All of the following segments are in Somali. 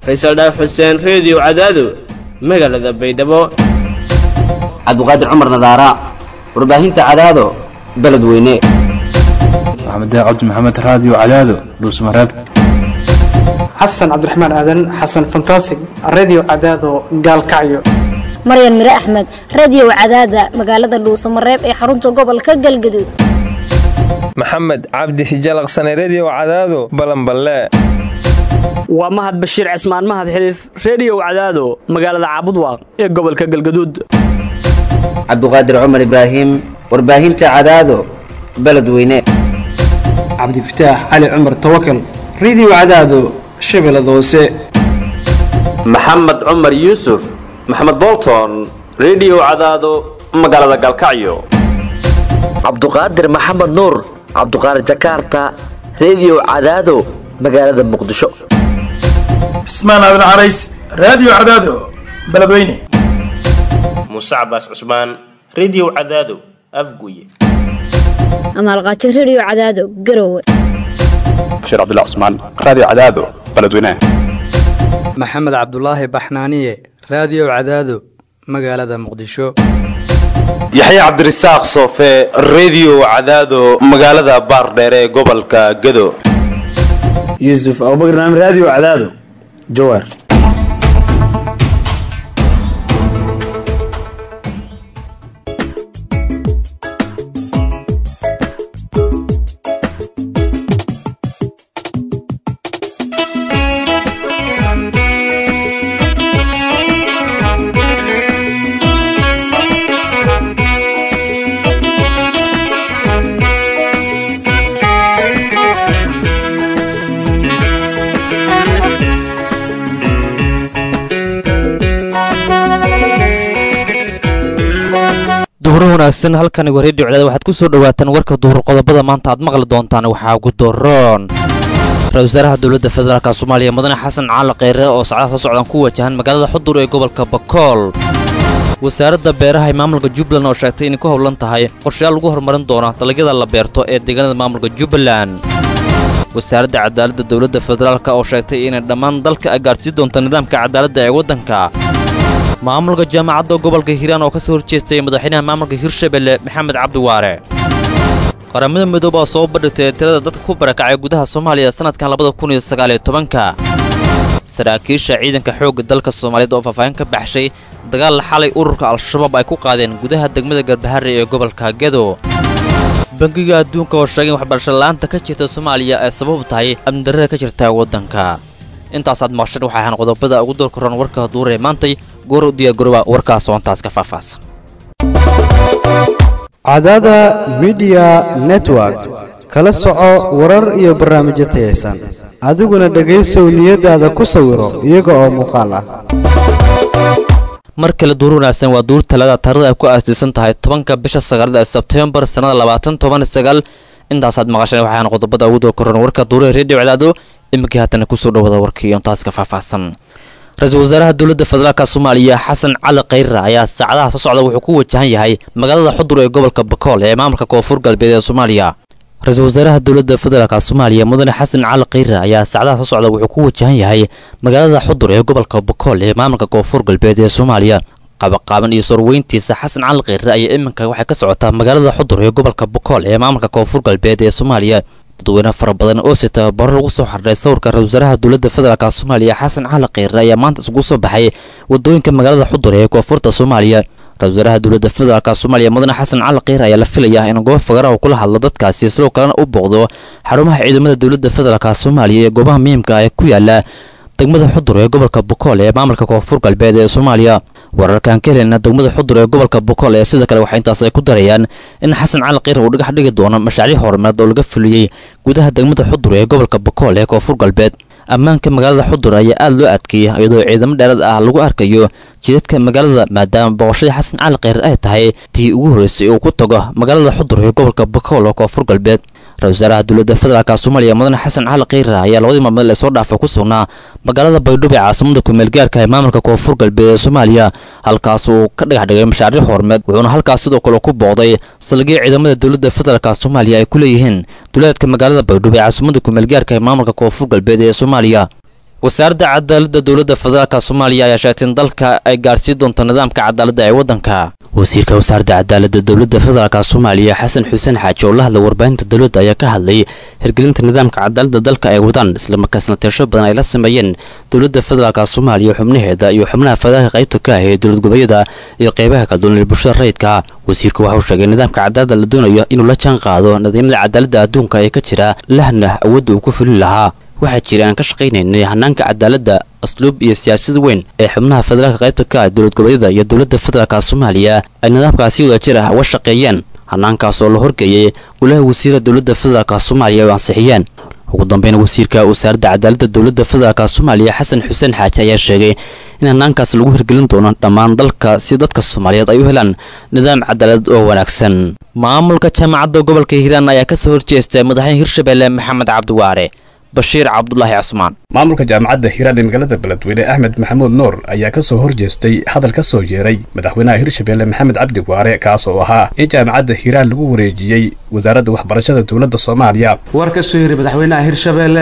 faysal dhaaf xuseen reediyo cadaado magaalada baydhabo cabdiqaadir cumar nadaara warbaahinta cadaado beledweyne maxamed cabdi maxamed raadiyo cadaado dhuusmareeb xasan cabdiraxmaan aadan xasan fantasig radio cadaado gaalkacyo maryan mire axmed radiyow cadaada magaalada dhuusamareeb ee xarunta gobolka galgaduud maxamed cabdi hijalaqsane rediyow cadaado balanballe waa mahad bashiir cismaan mahad xiliif rediyow cadaado magaalada caabudwaaq ee gobolka galgaduud cabdiqaadir cumar ibraahim warbaahinta cadaado beledweyne cabdifataax cali cumar tawakal radio cadaado shabeellada hoose maxamed cumar yuusuf maxamed bolton rediyow cadaado magaalada galkacyo cabduqaadir maxamed nuur cabduqaadir jakarta rediyow cadaado magaalada muqdisho cismaan aadan carays raadiyo cadaado beledweyne muuse cabaas cusmaan rediyow cadaado afguye amaalqaajo rediyo cadaado garowe bashiir cabdilla cusmaan raadiyo cadaado beledweyne maxamed cabdulaahi baxnaaniye raadiyo cadaado magaalada muqdisho yaxya cabdirasaaq soofe rediyo cadaado magaalada baardheere ee gobolka gado yuusuf abubakr naam raadiyo cadaado jawaar wanaagsan halkani waa redio cadaad waxaad ku soo dhawaataan warka duhur qodobada maanta aad maqli doontaan waxaa ugu doroon ra-isul wasaaraha dowladda federaalk soomaaliya mudane xasan caali kheyre oo sacdaha soo socdaan ku wajahan magaalada xudur ee gobolka bakool wasaaradda beeraha ee maamulka jubbaland oo sheegtay inay ku howlan tahay qorshayaal lagu horumarin doono dalagyada la beerto ee deegaanada maamulka jubbaland wasaaradda cadaaladda dowladda federaalk oo sheegtay inay dhammaan dalka ay gaadhsii doonto nidaamka cadaaladda ee waddanka maamulka jaamacadda gobolka hiiraan oo ka soo horjeestay madaxweynaha maamulka hirshabelle maxamed cabdi waare qaramada midoobe oo soo bandhigtay tirada dadka ku barakacay gudaha soomaaliya sannadkan labada kun iyo sagaaliyo tobanka saraakiisha ciidanka xoogga dalka soomaaliyeed oo faahfaahin ka baxshay dagaal xalay ururka al-shabaab ay ku qaadeen gudaha degmada garbahari ee gobolka gedo bangiga adduunka oo sheegay in waxbarasho la'aanta ka jirta soomaaliya ay sababu tahay amnidarrada ka jirta waddanka intaasaad maqshan waxay ahaan qodobada ugu doorkaroon warka duuree maantay goor u diyaagoroba warkaas oontaas ka faahfaahsan cadaada midiya network kala soco warar iyo barnaamijyo tayaysan adiguna dhegaysow niyadaada ku sawiro iyaga oo muuqaal ah mar kale duur wanaagsan waa duur talada taarada ay ku aasdiisan tahay tobanka bisha sagaalada ee sebtembar sannada labaatan toban sagaal intaasaad maqasheen waxaan qodobada ugu doorkaroon warka duuraha redio cadaado iminkii haatana kusoo dhawada warkii oontaas ka faahfaahsan ra-iisul wasaaraha dowladda federaalk soomaaliya xasan cali kheyre ayaa saacadaha soo socda wuxuu ku wajahan yahay magaalada xudur ee gobolka bakool ee maamulka koonfur galbeed ee soomaaliya ra-iisul wasaaraha dowladda federaalk soomaaliya mudane xasan cali kheyre ayaa saacadaha soo socda wuxuu ku wajahan yahay magaalada xudur ee gobolka bakool ee maamulka koonfur galbeed ee soomaaliya qabaqaaban iyo sorweyntiisa xasan cali kheyre ayaa iminka waxay ka socotaa magaalada xudur ee gobolka bakool ee maamulka koonfur galbeed ee soomaaliya dadweyne fara badan oo si tababaro lagu soo xardhay sawirka ra-isul wasaaraha dowladda federaalk soomaaliya xasan cali kheyre ayaa maanta isugu soo baxay wadooyinka magaalada xudur ee koonfurta soomaaliya ra-isul wasaaraha dowladda federaalk soomaaliya mudane xasan cali kheyre ayaa la filayaa in goob fagara uu kula hadlo dadkaasi sidoo kalena u booqdo xarumaha ciidamada dowladda federaalk soomaaliya ee goobaha muhiimka ee ku yaala degmada xudur ee gobolka bokool ee maamulka koonfur galbeed ee soomaaliya wararkaan ka helena degmada xudur ee gobolka bokool ee sida kale waxaa intaas ay ku darayaan in xasan cali kheyr uu dhagax dhigi doono mashaariic horumareed oo laga fuliyey gudaha degmada xudur ee gobolka bokool ee koonfur galbeed ammaanka magaalada xudur ayaa aada loo adkeeyey iyadoo ciidamo dheeraad ah lagu arkayo jidadka magaalada maadaama boqoshadii xasan cali kheyr ay tahay tii ugu horreysay uu ku tago magaalada xudur ee gobolka bokool oo koonfur galbeed ra-isul wasaaraha dowladda federaalk soomaaliya mudane xasan cali kheyre ayaa labadii maalmood ee soo dhaafay ku sugnaa magaalada baydhabo ee caasimada kumeelgaarka ee maamulka koonfur galbeed ee soomaaliya halkaas uu ka dhagax dhigay mashaariic horumeed wuxuuna halkaas sidoo kale ku booqday salgiya ciidamada dowladda federaalk soomaaliya ay ku leeyihiin duleedka magaalada baydhabo ee caasimada kumeelgaarka ee maamulka koonfur galbeed ee soomaaliya wasaaradda cadaaladda dowladda federaalka soomaaliya ayaa sheegtay in dalka ay gaarsiin doonto nidaamka cadaaladda ee waddanka wasiirka wasaaradda cadaaladda dowladda federaalka soomaaliya xasan xuseen xaaji oo la hadlay warbaahinta dowladda ayaa ka hadlay hirgelinta nidaamka cadaaladda dalka ay wadaan islamarkaasna teesho badan ay la sameeyeen dowladda federaalka soomaaliya xubnaheeda iyo xubnaha federaalka qaybta ka ah ee dowlad goboleedyada iyo qeybaha kala duwan ee bulshada rayidka wasiirku waxa uu sheegay nidaamka cadaaladda la doonayo inuu la jaan qaado nidaamyada cadaaladda adduunka ee ka jira lahna awoodda uu ku fulin lahaa waxaa jira aan ka shaqaynaynay hanaanka cadaaladda asluub iyo siyaasad weyn ee xubnaha federaalka qaybta ka ah dowlad goboleedyada iyo dowladda federaalka soomaaliya ay nidaamkaasi wadajir ah uga shaqeeyeen hanaankaas oo la horgeeyey golaha wasiira dowladda federaalka soomaaliya oo ansixiyeen ugu dambeyn wasiirka wasaaradda cadaaladda dowladda federaalka soomaaliya xasan xuseen xaaji ayaa sheegay in hanaankaas lagu hirgelin doono dhammaan dalka si dadka soomaaliyeed ay u helaan nidaam cadaalad oo wanaagsan maamulka jaamacadda gobolka hiiraan ayaa kasoo horjeestay madaxweyne hirshabelle maxamed cabdiwaare bashiir cabdulaahi cusmaan maamulka jaamacadda hiiraan ee magaalada beledweyne axmed maxamuud nuur ayaa ka soo horjeestay hadal ka soo yeeray madaxweynaha hirshabelle maxamed cabdi waare kaas oo ahaa in jaamacadda hiiraan lagu wareejiyey wasaaradda waxbarashada dowladda soomaaliya war ka soo yiri madaxweynaha hirshabelle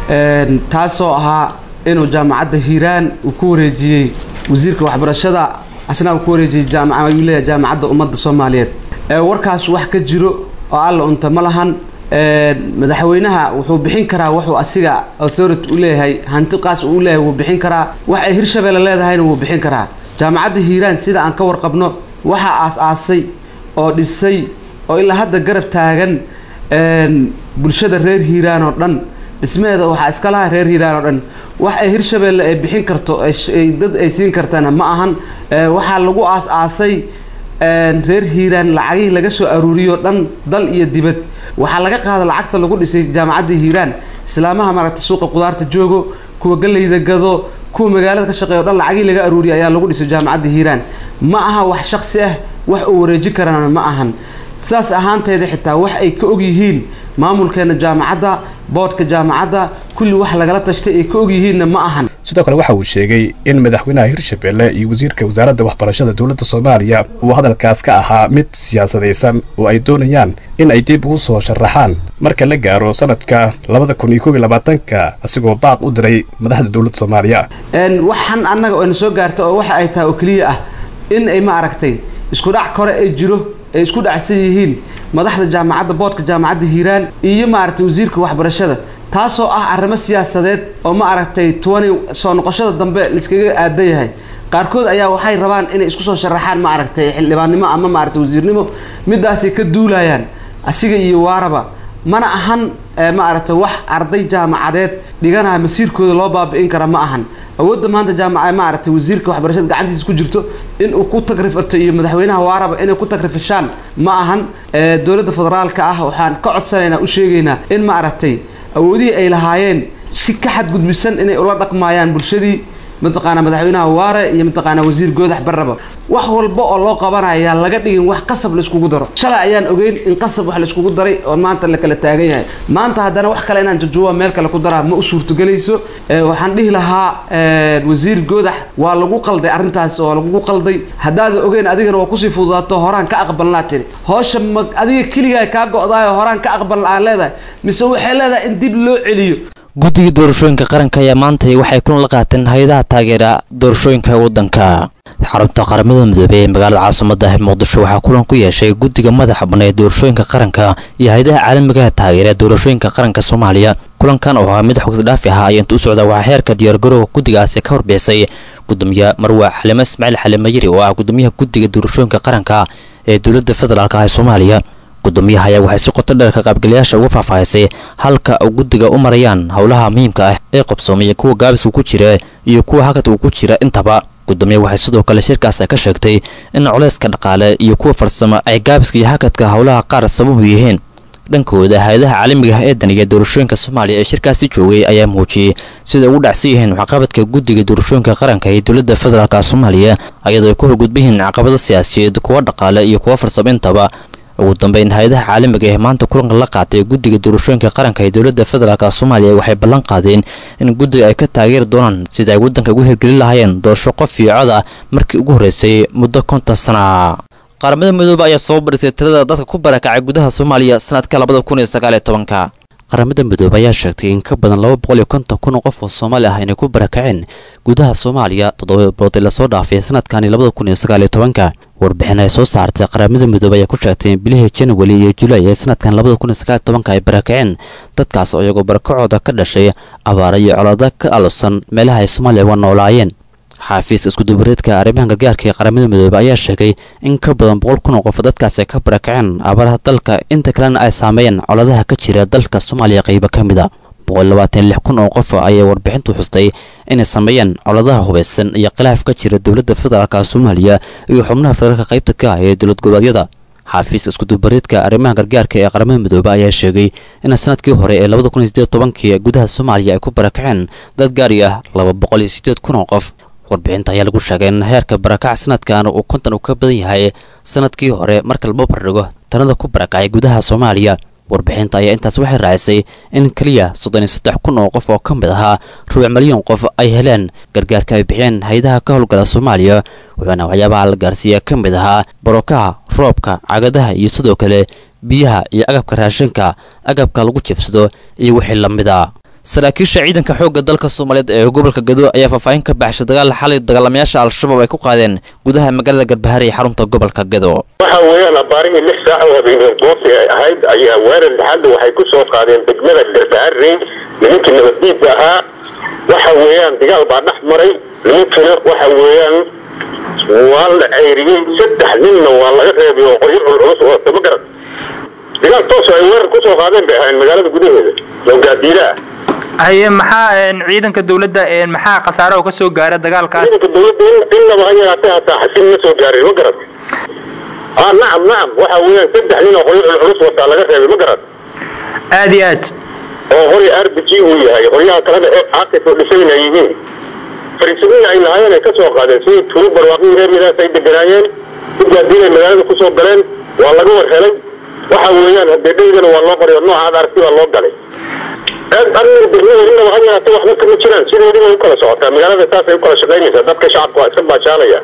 taasoo ahaa inuu jaamacadda hiiraan uu ku wareejiyey wasiirka waxbarashada asna uu ku wareejiyey jaamacadleeya jaamacadda ummadda soomaaliyeed warkaas wax ka jiro oo alla unta ma lahan madaxweynaha wuxuu bixin karaa wuxuu asiga authority u leeyahay hanti qaas uu leeyahay wuu bixin karaa wax ay hirshabelle leedahayna wuu bixin karaa jaamacadda hiiraan sida aan ka warqabno waxaa aas-aasay oo dhisay oo ilaa hadda garab taagan bulshada reer hiiraan oo dhan dhismaheeda waxaa iska laha reer hiiraan oo dhan wax ay hirshabelle ay bixin karto dad ay siin kartana ma ahan waxaa lagu aas-aasay reer hiiraan lacagihii laga soo aruuriyo dhan dal iyo dibad waxaa laga qaada lacagta lagu dhisay jaamacadda hiiraan islaamaha maaragtay suuqa qudaarta joogo kuwa galeyda gado kuwa magaalada ka shaqeeya o dhan lacagihii laga aruuriya ayaa lagu dhisay jaamacadda hiiraan ma aha wax shaksi ah wax uu wareeji karana ma ahan saas ahaanteeda xitaa wax ay ka og yihiin maamulkeena jaamacadda boodhka jaamacadda kulli wax lagala tashtay ay ka og yihiinna ma ahan sidoo kale waxa uu sheegay in madaxweynaha hirshabelle iyo wasiirka wasaaradda waxbarashada dowladda soomaaliya uu hadalkaas ka ahaa mid siyaasadaysan oo ay doonayaan in ay dib ugu soo sharaxaan marka la gaaro sanadka labada kun iyo koob iyo labaatanka asigoo baaq u diray madaxda dowladda soomaaliya waxaan annaga oo na soo gaarta oo waxa ay tahay oo keliya ah in ay ma aragtay isku dhac kore ay jiro ay isku dhacsan yihiin madaxda jaamacadda boodhka jaamacadda hiiraan iyo maaragtay wasiirka waxbarashada taasoo ah arrimo siyaasadeed oo ma aragtay tuwani soo noqoshada dambe laiskaga aadan yahay qaarkood ayaa waxay rabaan inay isku soo sharaxaan ma aragtay xildhibaannimo ama maaragtay wasiirnimo midaasay ka duulayaan asiga iyo waaraba mana ahan ma aragtay wax arday jaamacadeed dhiganaya masiirkooda loo baabi'in kara ma ahan awoodda maanta jaamaca ma aragtay wasiirka waxbarashada gacantiisa ku jirto in uu ku tagrifirto iyo madaxweynaha waaraba inay ku tagrifishaan ma ahan dowladda federaalka ah waxaan ka codsanaynaa u sheegaynaa in ma aragtay awoodihii ay lahaayeen si ka xadgudbisan inay ula dhaqmaayaan bulshadii mataqaana madaxweynaha waare iyo mataqaana wasiir goodax barraba wax walba oo loo qabanaya laga dhigin wax qasab laiskugu daro shalay ayaan ogeyn in qasab wax laiskugu daray oo maanta la kala taagan yahay maanta haddana wax kale inaan jajuuba meel kale ku daraa ma u suurtogelayso waxaan dhihi lahaa wasiir goodax waa lagu qalday arrintaas oo lagugu qalday haddaada ogeyn adigana waa kusii fududaato horaan ka aqbalnaa tiri hoosha ma adiga keligaa kaa go'daayo horaan ka aqbalna aan leedahay mise waxay leedahay in dib loo celiyo guddiga doorashooyinka qaranka ayaa maantay waxay kulan la qaateen hay-adaha taageera doorashooyinka waddanka xarunta qaramada midoobey ee magaalada caasimada muqdisho waxaa kulan ku yeeshay guddiga madaxa bannay ee doorashooyinka qaranka iyo hay-adaha caalamigaha taageera ee doorashooyinka qaranka soomaaliya kulankan oo ahaa mid xogsidhaafi ahaa ayaa inta u socda waxaa heerka diyaargarowga guddigaasi ka warbixisay gudoomiye marwa xalimo ismaaciil xalimo yiri oo ah gudoomiyaha guddiga doorashooyinka qaranka ee dowladda federaalk ah ee soomaaliya gudoomiyaha ayaa waxay si qoto dheer ka qaybgalayaasha uga faahfaahisay halka guddiga u marayaan howlaha muhiimka ah ee qabsoomaya kuwa gaabiska ku jira iyo kuwa hakadka uu ku jira intaba gudoomiye waxay sidoo kale shirkaas ka sheegtay in culayska dhaqaale iyo kuwa farsamo ay gaabiska iyo hakadka howlaha qaar sababu yihiin dhankooda hay-adaha caalamiga ah ee daniga doorashooyinka soomaaliya ee shirkaasi joogay ayaa muujiyey sida ugu dhacsan yihiin waxqabadka guddiga doorashooyinka qaranka ee dowladda federaalk soomaaliya ayadoo ay ku horgudban yihiin caqabado siyaasiyeed kuwa dhaqaale iyo kuwa farsamo intaba ugu dambeyn hay-adaha caalamiga ee maanta kulanka la qaatay guddiga doorashooyinka qaranka ee dowladda federaalk soomaaliya waxay ballan qaadeen in guddiga ay ka taageeri doonaan sida ay waddanka ugu hirgelin lahaayeen doorasho qof iyo cod ah markii ugu horreysay muddo konton sana qaramada midoobe ayaa soo barisay tirada dadka ku barakacay gudaha soomaaliya sanadka labada kun iyo sagaal iyo tobanka qaramada midoobey ayaa sheegtay in ka badan laba boqol iyo konton kun oo qof oo soomaali ah inay ku barakaceen gudaha soomaaliya toddoba bilood ee lasoo dhaafay sanadkani labada kun iyo sagaal iyo tobanka warbixin ay soo saartay qaramada midoobey ayaa ku sheegtay in bilihii january iyo julaay ee sanadkan labada kun iyo sagaal iyo tobanka ay barakaceen dadkaas oo iyagoo barakacooda ka dhashay abaara iyo colaado ka alusan meelaha ay soomaaliya uga noolaayeen xaafiiska iskudubareedka arrimaha gargaarka ee qaramada midoobey ayaa sheegay in ka badan boqol kun oo qof dadkaas ay ka barakaceen abaaraha dalka inta kalena ay saameeyeen coladaha ka jira dalka soomaaliya qaybo ka mid a boqol labaatan lix kun oo qof ayay warbixintu xustay inay sameeyeen coladaha hubaysan iyo khilaaf ka jira dowladda federaalka soomaaliya iyo xubnaha federaalka qaybta ka ah ee dowlad goboleedyada xaafiiska iskudubareedka arrimaha gargaarka ee qaramada midoobey ayaa sheegay in sanadkii hore ee labada kun iyo sideed tobankii gudaha soomaaliya ay ku barakaceen dad gaari ah laba boqol iyo sideed kun oo qof warbixinta ayaa lagu sheegay in heerka barakac sanadkan uu konton uu ka badan yahay sanadkii hore marka laba bardhigo tanada ku barakacay gudaha soomaaliya warbixinta ayaa intaas waxay raacisay in keliya soddon iyo saddex kun oo qof oo ka mid ahaa rubuc milyan qof ay heleen gargaarka ay bixiyeen hay-adaha ka howlgala soomaaliya wuxuuna waxyaabaha la gaarsiiya ka mid ahaa barokaha roobka cagadaha iyo sidoo kale biyaha iyo agabka raashinka agabka lagu jibsado iyo wixii la mid a saraakiisha ciidanka xoogga dalka soomaaliyeed ee gobolka gado ayaa faahfaahin ka baxshay dagaal xalay dagaalamayaasha al-shabaab ay ku qaadeen gudaha magaalada garbahare ee xarunta gobolka gado waxa weeyaan abaarihii lix saac oo habeeneen goosi ay ahayd ayaa weerar dhaxadda waxay ku soo qaadeen degmada garbahare nimankii nabaddiidka ahaa waxa weeyaan dagaal baa dhex maray nimankina waxa weeyaan waa la ceyriyey saddex ninna waa laga reebay oo qoryo culculus oo dama garan dagaal toos ay weerar ku soo qaadeen bay ahayn magaalada gudaheeda oo gaadiila ah haye maxaa ciidanka dowladda maxaa khasaare oo ka soo gaara dagaalkaas ciidanka dowladda innaba ha yaraatee hataa xasin ma soo gaarin ma garan ah nacam nacam waxa weeyaan saddex nin oo qoryo culculus wataa laga reebay ma garan aad iyo aad oo qori r b g uu yahay qoryaha kalena ee caaqif oo dhisayna yihiin fariisadihii ay lahaayeen ay ka soo qaadeen sidii tuulu barwaaqihii reer yadaas ay deganaayeen si gaadiinay magaalada ku soo galeen waa laga war helay waxa weeyaan hadeedhaydana waa loo qoray oo nooca aad aragti baa loo galay arrin degmada innaba ha yaraatee waxba kama jiraan sideediba u kala socotaa magaalada saasay u kala shaqaynaysaa dadka shacabka waa iska baashaalaya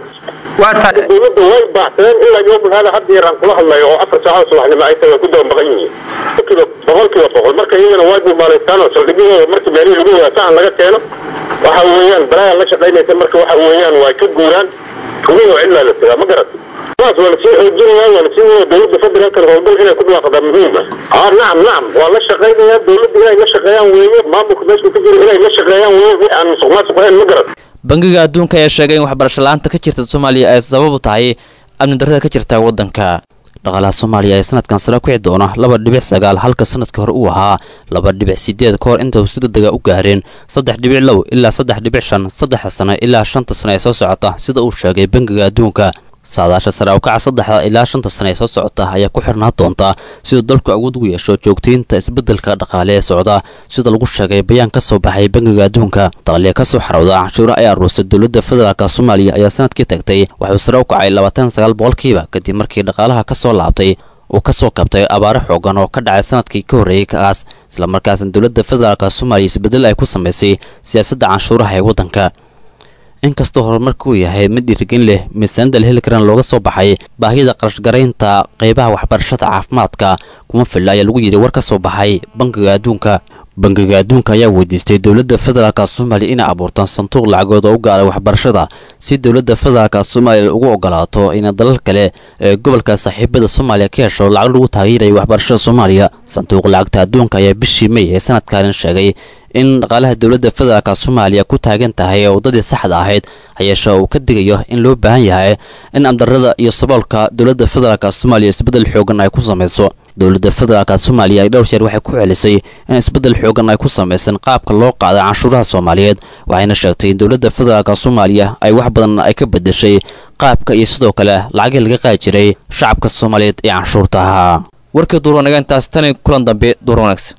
dowladda way baacsadeen ilaa yoomul hada hadda yaraan kula hadlayo oo afar saacada subaxnimo ay tahay way ku daba maqan yihiin boqolkiiba boqol marka iyagana waa duumaalaystaan oo saldhigyahooda markii meelihii lagu wadaa sahan laga keeno waxa weeyaan balaayaa la shaqaynaysa marka waxa weeyaan waa ka guuraan kuwii oo cilaa la tagaa ma garat saas waa lasii xoojinayaa waa lasii wada dowladda federaalka howlgal inay ku dhawaaqdaa muhiim ah ah nacam nacam waa la shaqaynayaa dowladda inay la shaqeeyaan weeye maamulka meesha ku jira inay la shaqeeyaan weeye wixii aan musuq maasuq ahayn ma garat bangiga adduunka ayaa sheegay in waxbarasho la-aanta ka jirta soomaaliya ay sabab u tahay amni darrada ka jirta waddanka dhaqaalaha soomaaliya ee sanadkan sare kici doona laba dhibic sagaal halka sanadkii hore uu ahaa laba dhibic sideed ka hor inta uu si degdega u gaareen saddex dhibic low ilaa saddex dhibic shan saddexa sano ilaa shanta sano ee soo socota sida uu sheegay bangiga adduunka saadaasha sare u kaca saddexda ilaa shanta sano ee soo socota ayaa ku xirnaa doonta siduu dalku awood ugu yeesho joogtaynta isbeddelka dhaqaale ee socda sida lagu sheegay bayaan ka soo baxay bangiga adduunka daqliga ka soo xarowda canshuura ay aruursay dowladda federaalk soomaaliya ayaa sanadkii tagtay waxuu sare u kacay labaatan sagaal boqolkiiba kadib markii dhaqaalaha ka soo laabtay uu ka soo kabtay abaaro xoogan oo ka dhacay sanadkii ka horreeyey kaas islamarkaasna dowladda federaalk soomaaliya isbeddel ay ku samaysay siyaasadda canshuuraha ee waddanka inkastoo horumarka uu yahay mid dhiirigelin leh miisaanida la heli karana looga soo baxay baahiyada qarashgaraynta qeybaha waxbarashada caafimaadka kuma filla ayaa lagu yidhi war ka soo baxay bangiga adduunka bangiga adduunka ayaa weydiistay dowladda federaalk soomaaliya inay abuurtaan sanduuq lacagood oo u gaaray waxbarashada si dowladda federaalk soomaaliya ugu ogolaato inay dalal kale ee gobolka saaxiibada soomaaliya ka hesho lacag lagu taageerayo waxbarashada soomaaliya sanduuq lacagta adduunka ayaa bishii may ee sanadkan sheegay in dhaqaalaha dowladda federaalk soomaaliya ku taagan tahay ee waddadii saxda ahayd hayeeshe uu ka digayo in loo baahan yahay in amdarrada iyo saboolka dowladda federaalk soomaaliya isbeddel xoogan ay ku samayso dowladda federaalk soomaaliya ay dhowr jeer waxay ku celisay in isbeddel xoogan ay ku samaysan qaabka loo qaaday canshuuraha soomaaliyeed waxayna sheegtay in dowladda federaalk soomaaliya ay wax badan ay ka bedeshay qaabka iyo sidoo kale lacagii laga qaadi jiray shacabka soomaaliyeed ee canshuurta ahaa warkii duurwanaga intaas tani kulan dambe duur wanaagsan